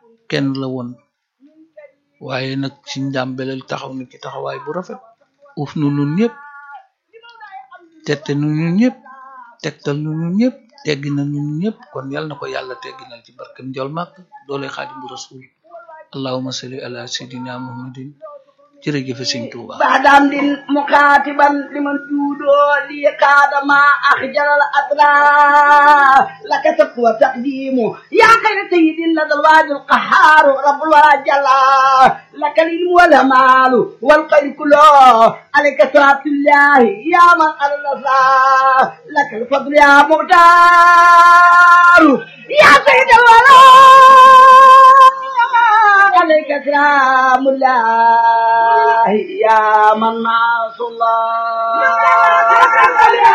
kenn la woon waaye nag si njàmbelel taxaw na ci taxawaay bu rafet uuf nu nun ñëpp tette nu ñun ñëpp tegtal nu ñun ñëpp teggi na ñun ñëpp kon yal na ko yàlla tegginal ci barkem njol màkk doole xaadimu rasul allahuma salli ala sayidina muhammadin jërëjëfe sëñ Tuuba بعدم دين مكاتبا لمن جودو لي قاد ما أخجل الأطراف لك تقوى تقديم يا خير سيد لدى الواد القهار رب الوجل لك العلم والمال والخير كله عليك صلاة الله يا من الله لك الفضل يا مختار يا سيد الولد عليك سلام الله يا من ناصر الله